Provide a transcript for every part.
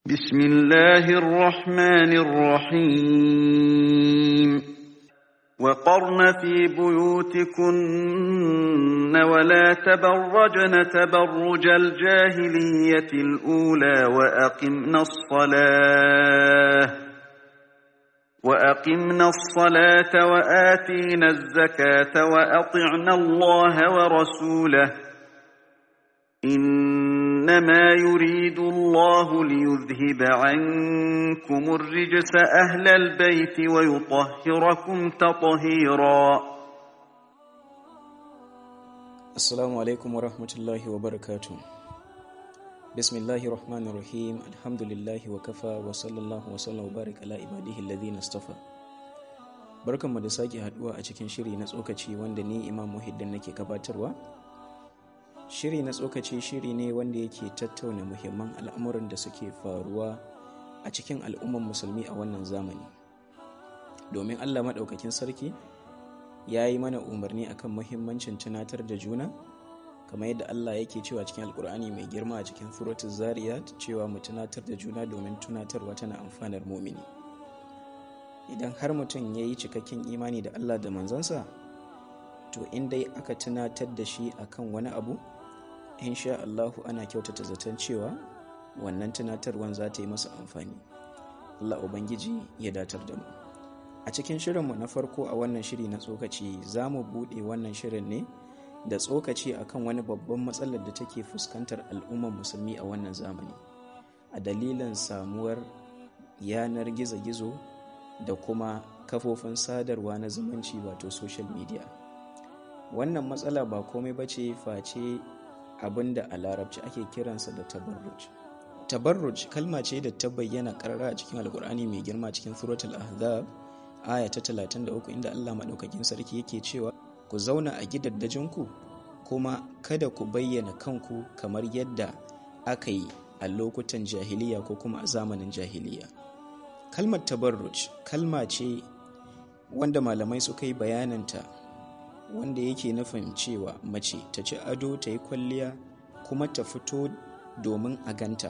بسم الله الرحمن الرحيم وقرن في بيوتكن ولا تبرجن تبرج الجاهلية الأولى وأقمنا الصلاة وأقمنا الصلاة وآتينا الزكاة وأطعنا الله ورسوله إنما يريد الله ليذهب عنكم الرجس أهل البيت ويطهركم تطهيرا Assalamu alaikum wa rahmatullahi wa barakatu. Bismillahi rahmanir rahim alhamdulillahi wa kafa wa sallallahu wa sallam wa barik ala ibadihi alladhina istafa. Barkanmu da sake haduwa a cikin shiri na tsokaci wanda ni Imam Muhiddin nake gabatarwa. Shiri na tsokaci shiri ne wanda yake tattauna muhimman al'amuran da suke faruwa a cikin al'umman musulmi a wannan zamani. Domin Allah maɗaukakin sarki ya yi mana umarni akan muhimmancin tunatar da juna kamar yadda Allah yake cewa cikin alkur'ani mai girma a cikin suratul zariyat cewa mu tunatar da juna domin tunatarwa tana amfanar mumini idan har mutum ya yi cikakken imani da Allah da manzansa to in dai aka tunatar da shi akan wani abu insha Allahu ana kyautata zaton cewa wannan tunatarwan za ta yi masa amfani Allah ubangiji ya datar da mu a cikin shirinmu na farko a wannan shiri na tsokaci za mu buɗe wannan shirin ne da tsokaci akan wani babban matsalar da take fuskantar al'ummar musulmi a wannan zamani a dalilin samuwar yanar gizo-gizo da kuma kafofin sadarwa na zumunci wato social media wannan matsala ba komai ba ce face abin da a larabci ake kiransa da tabarruj tabarruj kalma ce da ta bayyana karara a cikin alkur'ani mai girma cikin suratul ahzab aya ta 33 inda Allah maɗaukakin sarki yake cewa ku zauna a gidaddajinku kuma kada ku bayyana kanku kamar yadda aka yi a lokutan jahiliya ko kuma a zamanin jahiliya kalmar tabarruj kalma ce wanda malamai suka yi bayananta wanda yake nufin cewa mace ta ci ado ta yi kwalliya kuma ta fito domin a ganta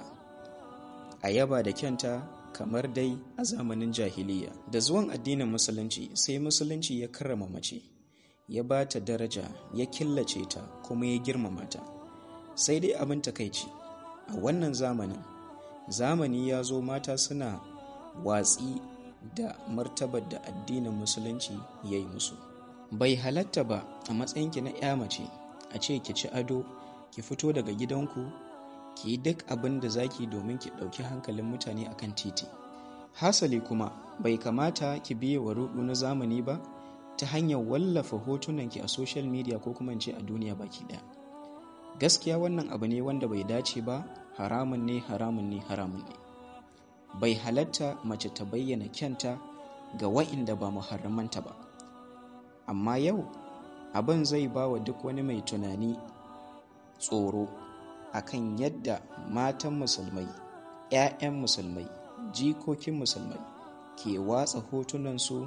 a yaba da kyanta kamar dai a zamanin jahiliya da zuwan addinin musulunci sai musulunci ya karrama mace ya ba ta daraja ya killace ta kuma ya girmama ta sai dai abin takaici a wannan zamanin zamani ya zo mata suna watsi da martabar da addinin musulunci ya yi musu bai halatta ba a matsayinki na ya mace a ce ki ci ado ki fito daga gidanku ki yi duk abin da zaki domin ki ɗauki hankalin mutane akan titi hasali kuma bai kamata ki biye wa rudu na zamani ba ta hanyar wallafa hotunanki a social media ko kuma ce a duniya baki ɗaya gaskiya wannan abu ne wanda bai dace ba haramun ne haramun ne haramun ne bai halatta mace ta bayyana kyanta ga wa'inda ba muharramanta ba amma yau abin zai ba wa duk wani mai tunani tsoro akan yadda matan musulmai 'ya'yan musulmai jikokin musulmai ke watsa hotunansu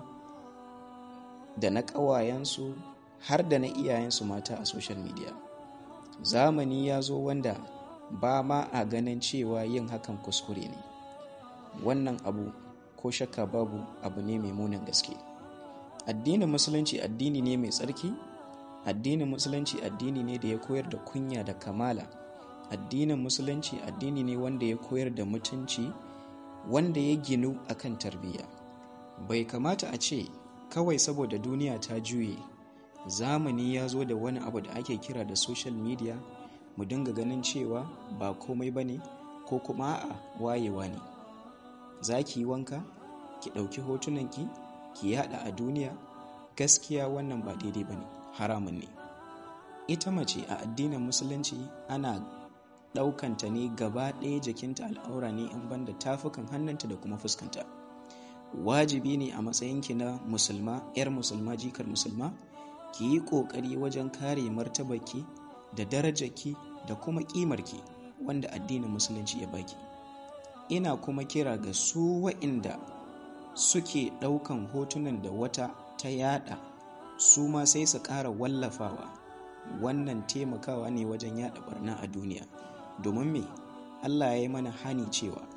da na ƙawayensu har da na iyayensu mata a social media zamani ya zo wanda ba ma a ganin cewa yin hakan kuskure ne wannan abu ko shakka babu abu ne mai munin gaske addinin musulunci addini ne mai tsarki addinin musulunci addini ne da ya koyar da kunya da kamala addinin musulunci addini ne wanda ya koyar da mutunci wanda ya ginu akan tarbiyya bai kamata a ce kawai saboda duniya ta juye zamani ya zo da wani abu da ake kira da social media mu dinga ganin cewa ba komai ba ne ko kuma a wayewa ne za ki yi wanka ki ɗauki hotunanki ki yada a duniya gaskiya wannan ba daidai ba ne haramun ne ita mace a addinin musulunci ana ɗaukanta ne gaba ɗaya jikinta al'aura ne in banda tafukan hannunta da kuma fuskanta wajibi ne a matsayinki na musulma 'yar musulma jikar musulma ki yi ƙoƙari wajen kare martabarki da darajarki da kuma ƙimarki wanda addinin musulunci ya baki ina kuma kira ga su wa'inda suke ɗaukan hotunan da wata ta yada su ma sai su ƙara wallafawa wannan taimakawa ne wajen yada barna a duniya domin me Allah ya yi mana hani cewa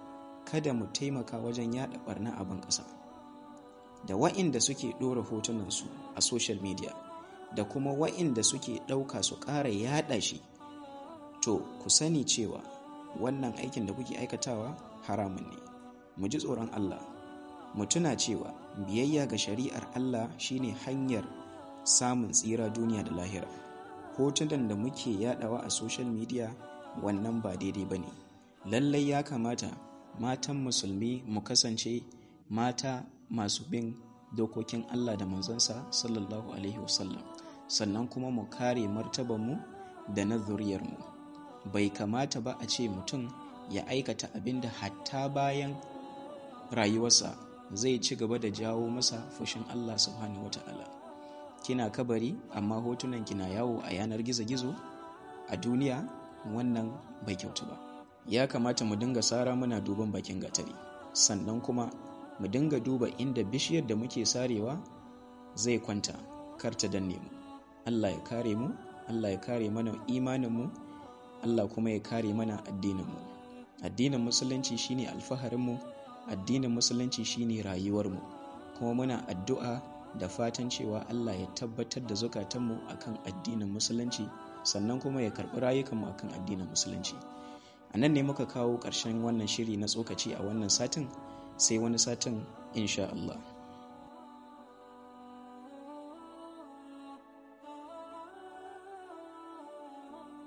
kada mu taimaka wajen yada barna a ban ƙasa da wa'inda suke ɗora hotunansu a social media da kuma wa'inda suke ɗauka su ƙara yada shi to ku sani cewa wannan aikin da kuke aikatawa haramun ne mu ji tsoron Allah mu tuna cewa biyayya ga shari'ar Allah shine hanyar samun tsira duniya da lahira hotunan da muke yadawa a social media wannan ba daidai ba ne lallai ya kamata matan musulmi mu kasance mata masu bin dokokin Allah da manzansa sallallahu alaihi wasallam sannan kuma mu kare martabanmu da na zuriyarmu bai kamata ba a ce mutum ya aikata abin da hatta bayan rayuwarsa zai ci gaba da jawo masa fushin Allah subhanahu wata'ala kina kabari amma hotunan kina yawo a yanar gizo-gizo a duniya wannan bai kyautu ba ya kamata mu dinga sara muna duban bakin gatari sannan kuma mu dinga duba inda bishiyar da muke sarewa zai kwanta kar ta danne mu Allah ya kare mu Allah ya kare mana imaninmu Allah kuma ya kare mana addininmu addinin musulunci shine alfaharinmu addinin musulunci shine rayuwarmu kuma muna addu'a da fatan cewa Allah ya tabbatar da zukatanmu akan addinin musulunci sannan kuma ya karɓi rayukanmu akan addinin musulunci a nan ne muka kawo ƙarshen wannan shiri na tsokaci a wannan satin sai wani satin insha Allah